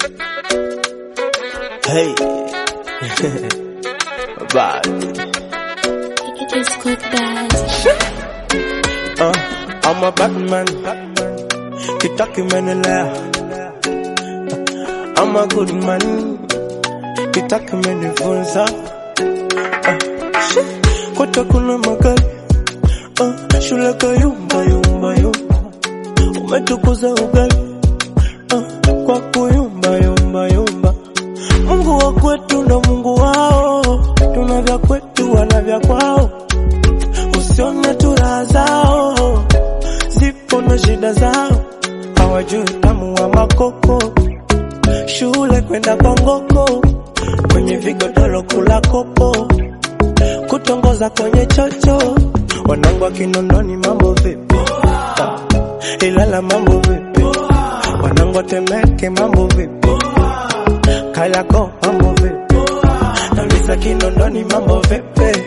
Hey. Bad. It's good bad. Uh, I'm a Batman. Kitaki menelea. I'm a good man. Kitaki menifunza. Uh, shit. Kote kuna magari. Uh, shule kayumba yumba yumba. Umetukuza ugali. Uh, kwa kuyumba yumba yumba. Mungu wa kwetu ndo Mungu wao. Tuna vya kwetu wana vya kwao. Usione tu raha zao, zipo na shida zao, hawajui utamu wa makoko. Shule kwenda kwa ngoko, kwenye vigodoro kula kopo, kutongoza kwenye chocho. Wanangu wa Kinondoni mambo vipi? Ah, Ilala mambo vipi? Wanangu wa Temeke mambo vipi? Kariakoo mambo vipi? Nauliza Kinondoni mambo vipi?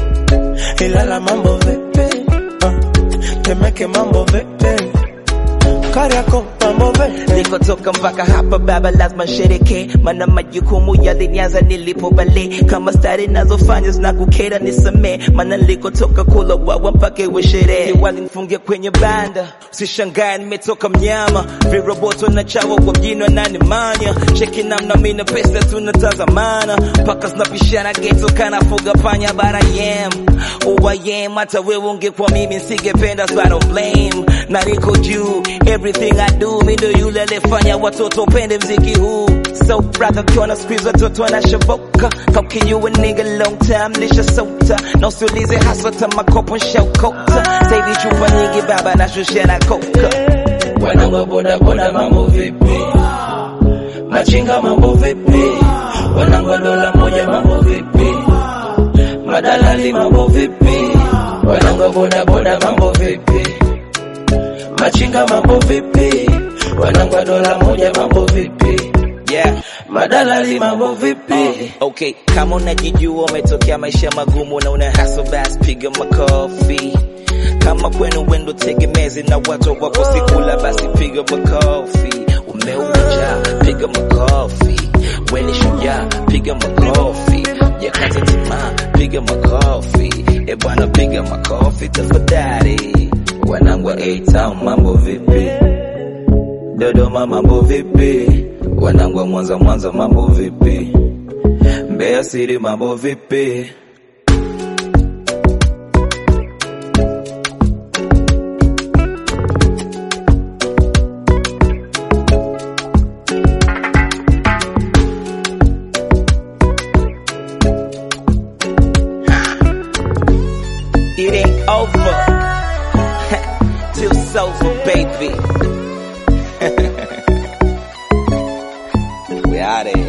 Ilala mambo vipi? Uh, Temeke mambo vipi? Kariakoo mambo vipi? Nilikotoka mpaka hapa baba, lazima shereke, maana majukumu yalinianza nilipo bale. Kama stari nazofanya zinakukera nisamee, maana nilikotoka kula wawa mpaka iwe sherehe. Walinifungia kwenye banda, usishangae nimetoka mnyama, viroboto na chawa kwa mjini wananimanya. Cheki namna mimi na pesa tunatazamana, mpaka zinapishana geto kanafuga panya bara yem Who I am, hata wewe ungekuwa mimi nisingependa, so I don't blame. Na niko juu, everything I do, mi ndo yule aliyefanya watoto pende mziki huu. So brother, ukiona squeeze watoto wanashoboka, how can you a nigga long time lisha sota, na usiulize hasa hata makopo nshakota. Sasa hivi chupa nyingi baba nashushia na koka. Wanangu boda boda mambo vipi? Machinga mambo vipi? Wanangu wa dola moja mambo vipi? Madalali mambo vipi? Wanangu wa boda boda mambo vipi? Machinga mambo vipi? Wanangu wa dola moja mambo vipi? Yeah. Madalali mambo vipi? Okay, kama unajijua umetokea maisha magumu na una hustle basi piga makofi. Kama kwenu wendo tegemezi na watu wako sikula basi piga makofi. Umeuja piga makofi. Weni shujaa piga makofi. Jakata tamaa piga makofi. E bwana piga makofi tafadhali. Wanangu wa A-Town mambo vipi? Dodoma mambo vipi? Wanangu wa Mwanza Mwanza mambo vipi? Mbeya City mambo vipi? It ain't over till it's over, baby. we out of here.